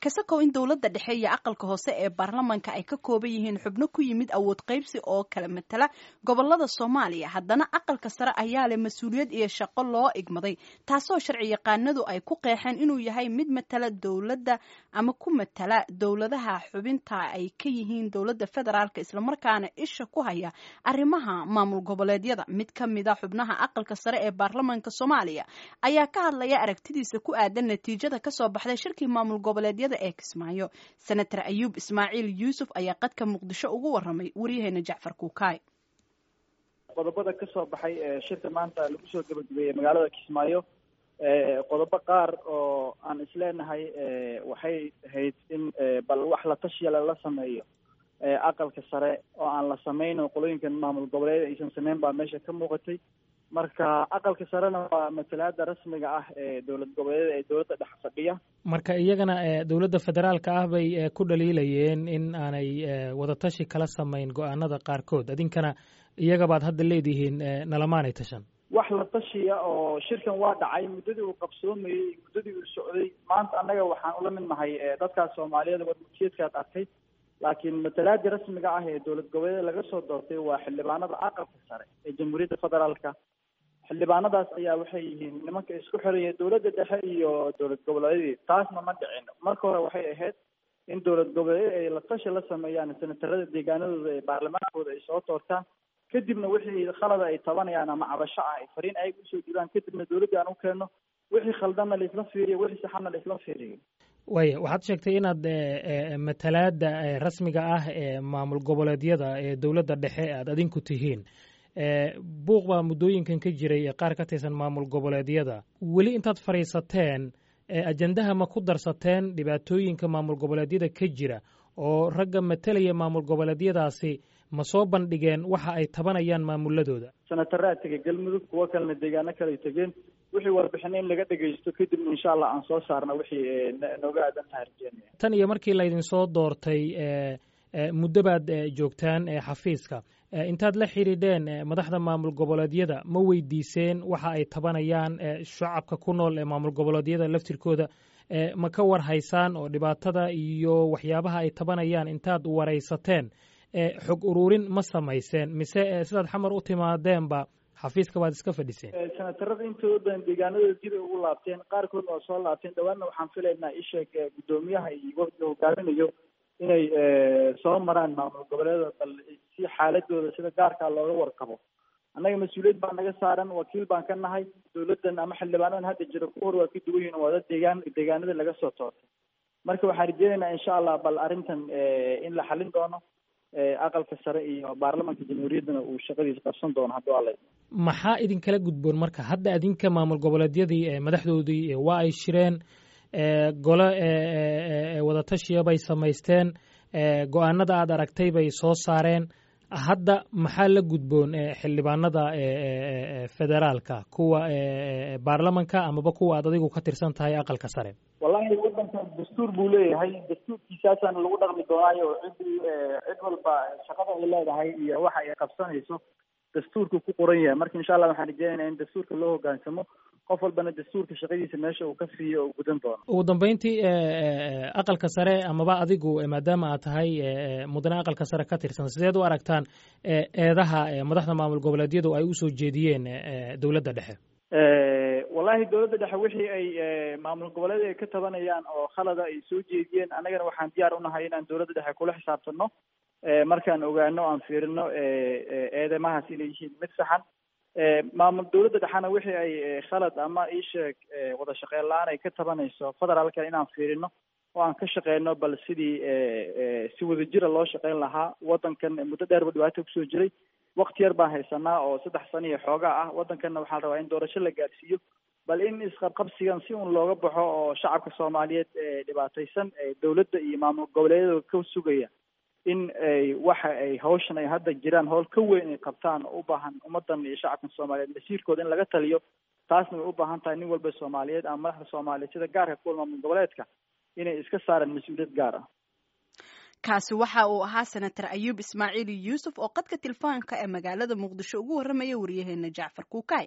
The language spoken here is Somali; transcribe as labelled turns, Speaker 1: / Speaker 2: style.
Speaker 1: kasakow in dowladda dhexe iyo aqalka hoose ee baarlamanka ay ka kooban yihiin xubno ku yimid awood qaybsi oo kala matala gobolada soomaaliya haddana aqalka sare ayaa leh mas-uuliyad iyo shaqo loo igmaday taasoo sharci yaqaanadu ay ku qeexeen inuu yahay mid matala dowladda ama ku matala dowladaha xubinta ay ka yihiin dowladda federaalk islamarkaana isha ku haya arrimaha maamul goboleedyada mid ka mida xubnaha aqalka sare ee baarlamanka soomaaliya ayaa ka hadlaya aragtidiisa ku aadan natiijada kasoo baxday shirkii maamul goboleedyada ee kismaayo senator ayuub ismaaciil yuusuf ayaa qadka muqdisho ugu waramay waryaheena jacfar kuukaay
Speaker 2: qodobada kasoo baxay ee shirka maanta lagu soo gabagabeeyey magaalada kismaayo qodobo qaar oo aan isleenahay waxay ahayd in bal wax la tashiya lala sameeyo aqalka sare oo aan la sameyno qolooyinkan maamul goboleed aysan sameyn baa meesha ka muuqatay marka aqalka sarena waa matalaada rasmiga ah ee dowlad goboleeda ee dowladda dhex fadhiya
Speaker 3: marka iyagana dowladda federaalka ah bay ku dhaliilayeen in aanay wadatashi kala samayn go-aanada qaarkood idinkana iyagabaad hadda leedihiin nalamaanay tashan
Speaker 2: wax la tashiya oo shirkan waa dhacay muddadii uu qabsoomayey muddadii uu socday maanta annaga waxaan ula mid nahay dadkaas soomaaliyeed wadmutiyeedkaad arkay laakiin matalaadii rasmiga ah ee dowlad goboleeda laga soo doortay waa xildhibaanada aqalka sare ee jamhuuriyadda federaalka xildhibaanadaas ayaa waxay yihiin nimanka isku xiraya dowladda dhexe iyo dowlad goboleedyadii taasna ma dhicin marka hore waxay ahayd in dowlad goboleed ay la tashi la sameeyaan senatarada deegaanadooda ee baarlamaankooda ay soo toortaan kadibna wixii khalada ay tabanayaan ama cabasho ah ay fariin ayaga usoo diraan kadibna dowladda aan u keenno wixii khaldanna laisla fiiriyo wixii saxanna laisla fiiriyo
Speaker 3: waya waxaad sheegtay inaad matalaada rasmiga ah ee maamul goboleedyada ee dowladda dhexe aad adinku tihiin buuq baa muddooyinkan ka jiray ee qaar ka tirsan maamul goboleedyada weli intaad fadhiisateen ajendaha ma ku darsateen dhibaatooyinka maamul goboleedyada ka jira oo ragga matalaya maamul goboleedyadaasi ma soo bandhigeen waxa ay tabanayaan maamuladooda
Speaker 2: senataraa tegey galmudug kuwo kalena deegaano kale ay tegeen wixii warbixina in laga dhegaysto kadibna insha allah aan soo saarna wixii nooga aadan tahay rajeynaya
Speaker 3: tan iyo markii laydin soo doortay muddo baad joogtaan xafiiska intaad la xidhiidheen madaxda maamul goboleedyada ma weydiiseen waxa ay tabanayaan shacabka ku nool ee maamul goboleedyada laftirkooda ma ka war haysaan oo dhibaatada iyo waxyaabaha ay tabanayaan intaad waraysateen xog ururin ma samayseen mise sidaad xamar u timaadeenba xafiiska baad iska fadhiseen
Speaker 2: senatarada intooda badan deegaanadooda dib ay ugu laabteen qaarkoodna waa soo laabteen dhawaanna waxaan filaynaa isheeg guddoomiyaha iyo wafdiga hogaaminayo inay soo maraan maamul goboleeda bal si xaaladooda sida gaarkaa looga warqabo annaga mas-uuliyad baa naga saaran wakiil baan ka nahay dowladdan ama xildhibaanadan hadda jira ku hor waa ka duwan yihin waa dad deegaan deegaanada laga soo toortay marka waxaan rajeynaynaa insha allah bal arrintan in la xalin doono aqalka sare iyo baarlamanka jamhuuriyaddana uu shaqadiisa qabsan doono hadduu alla
Speaker 3: maxaa idinkala gudboon marka hadda adinka maamul goboleedyadii madaxdoodii waa ay shireen gole wadatashiya bay samaysteen go-aanada aad aragtay bay soo saareen hadda maxaa la gudboon xildhibaanada federaalka kuwa baarlamanka amaba kuwa aad adigu ka tirsan tahay aqalka sare
Speaker 2: wallahi waddankan dastuur buu leeyahay dastuurkiisaasaana lagu dhaqmi doonaayo ciddii cid walba shaqada ay leedahay iyo waxa ay qabsanayso dastuurku ku qoran yahay marka insha allah waxaan rajeynaya in dastuurka loo hogaansamo qof walbana dastuurka shaqadiisa meesha uu ka siiyo uu gudan doono
Speaker 3: ugu dambeyntii aqalka sare amaba adigu maadaama aad tahay mudane aqalka sare ka tirsan sideed u aragtaan eedaha madaxda maamul goboleedyadu ay usoo jeediyeen dowladda dhexe
Speaker 2: wallahi dowladda dhexe wixii ay maamul goboleed ay ka tabanayaan oo khalada ay soo jeediyeen annagana waxaan diyaar unahay inaan dowladda dhexe kula xisaabtano markaan ogaano aan fiirino eedamahaas inay yihiin mid saxan maamul dowladda dhexena wixii ay khalad ama iisheeg wada shaqeyn la-aan ay ka tabanayso federaalka inaan fiirino oo aan ka shaqeyno bal sidii si wadajira loo shaqeyn lahaa waddankan muddo dheerba dhibaato kusoo jiray wakti yar baan haysanaa oo saddex sano iyo xoogaa ah waddankanna waxaa la rabaa in doorasho la gaarsiiyo bal in isqabqabsigan si un looga baxo oo shacabka soomaaliyeed dhibaataysan dowladda iyo maamul goboleedyada ka sugaya in ay waxa ay hawshan ay hadda jiraan howl ka weyn ay qabtaan oo u baahan ummadan iyo shacabkan soomaaliyeed masiirkooda in laga taliyo taasna way u baahan tahay nin walba soomaaliyeed ama madaxda soomaaliyeed sida gaarka kuwa maamul goboleedka inay iska saaraan mas-uuliyad gaar ah
Speaker 1: kaasi waxa uu ahaa senator ayuub ismaaciil yuusuf oo qadka telefoonka ee magaalada muqdisho ugu warramaya wariyaheena jacfar kuukay